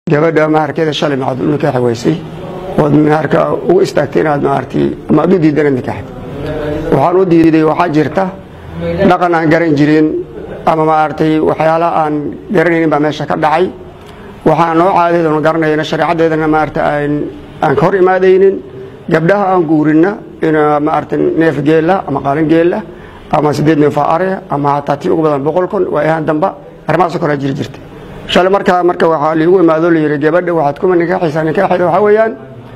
gabadha maharkeeda shalay maxaad u nikaaxi weysay ood maharka ugu istaagtay inaad maartay ama aad u diidan inaad nikaaxid waxaan u diiday waxaa jirta dhaqan aan garan jirin ama maaragtay waxyaalaha aan garanaynin baa meesha ka dhacay waxaan noo caadadeedanu garanayna shareecaddeedana maarata aan ka hor imaadaynin gabdhaha aan guurinna in maarata neef geella ama qaalin geella ama siddeed neef are ama hataa tii ugu badan boqol kun waa ahaan damba arrimahaasoo kale jiri jirta shalay markaa marka waxaa liigu imaado layidhi gabadha waxaad kuma nikaaxaysaa nikaaxeeda waxaa weeyaan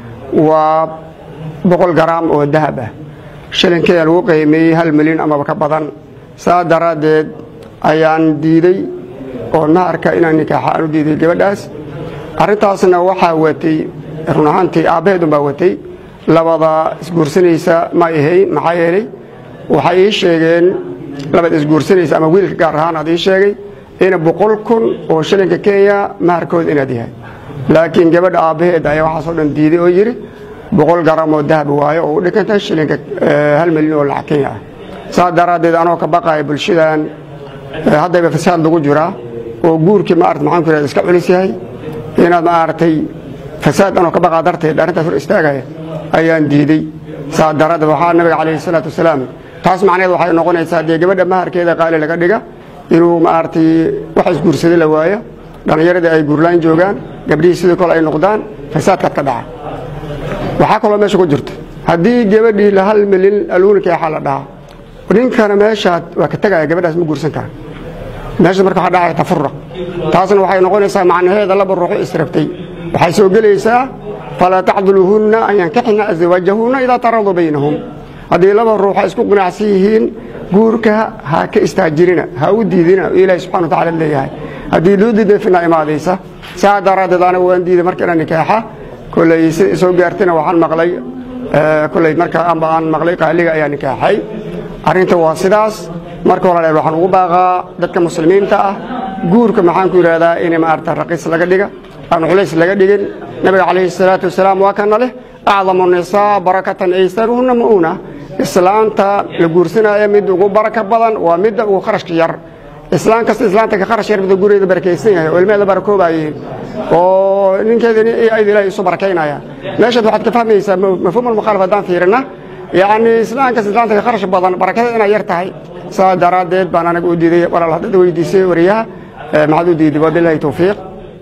waa boqol garaam oo dahab ah shilinkeeda lagu qiimeeyey hal milyan amaba ka badan saa daraaddeed ayaan diiday oo maharka inaan nikaaxa aan u diiday gabadhaas arrintaasna waxaa watay run ahaantii aabbaheedun baa watay labada isguursanaysa ma ahayn maxaa yeelay waxay ii sheegeen labada isguursanaysa ama wiilka gaar ahaan aad ii sheegay ina boqol kun oo shilinka kenya maharkooda inaad yahay laakiin gabadha aabbaheed ayaa waxaasoo dhan diiday oo yidhi boqol garam oo dahab waayo oo u dhiganta shilinka hal milyan oo lacag kenya ah saas daraaddeed anoo ka baqaya bulshadan haddayba fasaad lagu jiraa oo guurkii maarata maxaan ku irahda iska culis yahay inaad maaragtay fasaad anoo ka baqaa darteed arrintaas hor istaagaya ayaan diiday saas daraaddeed waxaa nabiga calayhi salaatu wasalaam taas macnaheed waxay noqonaysaa dee gabadha maharkeeda qaali laga dhiga inuu maaragtay wax isguursaday la waayo dhallinyaradii ay guurlaan joogaan gabdhihii sidoo kale ay noqdaan fasaadkaad ka dhaca waxaa kaloo meesha ku jirta haddii gabadhii la hal milyan aluunikaaxa la dhahaa ninkana meeshaad waa ka tegaya gabadhaas ma guursan kara meesha marka waxaa dhacaya tafuruq taasna waxay noqonaysaa macnaheeda laba ruuxu israbtay waxay soo gelaysaa falaa tacduluhunna an yankaxna aswaajahunna idaa taraduu baynahum haddii laba ruux ay isku qinacsan yihiin guurka ha ka istaajirina ha u diidina ilaahi subxana wa tacala leeyahay haddii loo diiday fina imaadaysa saa daraaddeed aniga waan diiday marka inaan nikaaxa koley si soo gaartayna waxaan maqlay koley marka amba aan maqlay qaaliga ayaa nikaaxay arrinta waa sidaas marka hore waxaan ugu baaqaa dadka muslimiinta ah guurka maxaan ku yidhahdaa in maarata raqiis laga dhiga aan culays laga dhigin nabiga calayhi salaatu wasalaam waa kana leh acdamu nisaa barakatan aysaruhunna ma'uuna islaanta la guursanaya midda ugu baraka badan waa midda ugu kharashka yar islaan kasta islaanta ka kharash yar midda gurigeeda barakaysan yahay oo ilmeheeda barakoobaayeen oo ninkeeda ayd ilahay isu barakaynaya meeshaad waxaad ka fahmaysaa mafhuum almukhaalif haddaan fiirina yacni islaamkas islaanta ka kharash badan barakada inay yar tahay saa daraaddeed baan anaga u diiday walaal haddada weydiisay wariyaha maxaad u diiday wabilahi towfiiq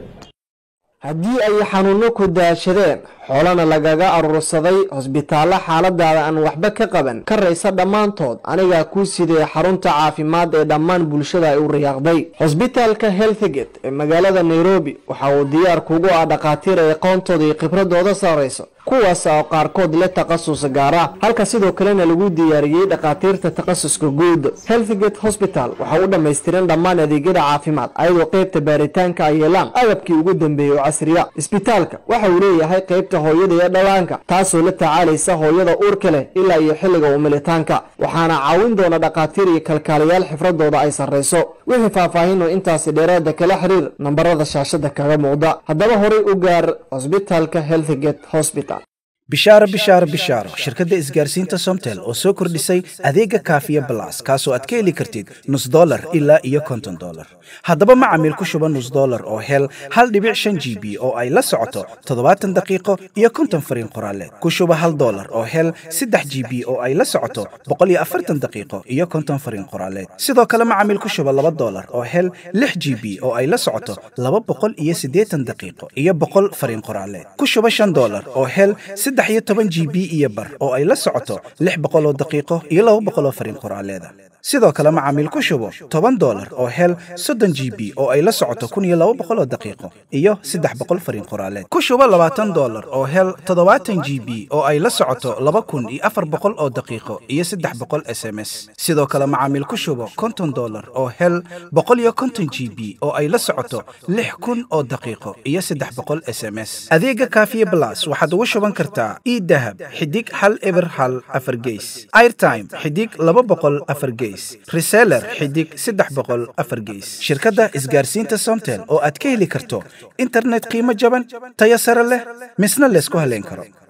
haddii ay xanuunno ku daashadeen xoolana lagaga aruursaday hosbitaallo xaaladaada aan waxba ka qaban ka raysa dhammaantood anigaa kuu sidee xarunta caafimaad ee dhammaan bulshada ay u riyaaqday hosbitaalka healthgate ee magaalada nairobi waxa uu diyaar kugu ah dhakhaatiir ay aqoontooda iyo khibradooda sarrayso kuwaas oo qaarkood le takhasus gaara halka sidoo kalena lagu diyaariyey dhakhaatiirta takhasuska guud healthgate hosbital waxa u dhammaystiran dhammaan adeegyada caafimaad ayadoo qaybta baaritaanka ay yeelaan agabkii ugu dambeeyey oo casriya isbitaalka waxa uu leeyahay qaybta hooyada iyo dhallaanka taasoo la tacaalaysa hooyada uurka leh ilaa iyo xilliga umilitaanka waxaana caawin doona dhakhaatiir iyo kalkaalayaal xifradooda ay sarrayso wixii faahfaahinoo intaasi dheeraada kala xiriir nambarada shaashada kaga muuqda haddaba horay u gaar hosbitaalka healthgate hosbital bishaaro bishaaro bishaaro shirkadda isgaarsiinta somtel oo soo kordhisay adeega kaafiya balas kaasoo aad ka heli kartid nus dolar ilaa iyo konton dolar haddaba macamiil ku shuba nus dolar oo hel hal dhibic shan g b oo ay la socoto toddobaatan daqiiqo iyo konton fariin qoraaleed ku shuba hal dolar oo hel saddex g b oo ay la socoto boqol iyo afartan daqiiqo iyo konton fariin qoraaleed sidoo kale macamiil ku shuba laba dolar oo hel lix g b oo ay la socoto laba boqol iyo siddeetan daqiiqo iyo boqol fariin qoraaleed ku shuba shan dolar oo hel saddex iyo toban g b iyo bar oo ay la socoto lix boqoloo daqiiqo iyo laba boqoloo fariin qoraaleeda sidoo kale macaamiil ku shubo toban dolar oo hel soddon g b oo ay la socoto kun iyo laba boqoloo daqiiqo iyo saddex boqol fariin qoraaleed ku shubo labaatan dolar oo hel toddobaatan g b oo ay la socoto laba kun iyo afar boqol oo daqiiqo iyo saddex boqol s m s sidoo kale macaamiil ku shubo konton dolar oo hel boqol iyo konton g b oo ay la socoto lix kun oo daqiiqo iyo saddex boqol s m s adeega kaafiye blas waxaad ugu shuban kartaa idahab xidig hal eber hal afar geys airtime xidig laba boqol afar geys reseller xidig saddex boqol afar geys shirkadda isgaarsiinta somtel oo aad ka heli karto internet qiimo jaban tayo sare leh misna laysku haleyn karo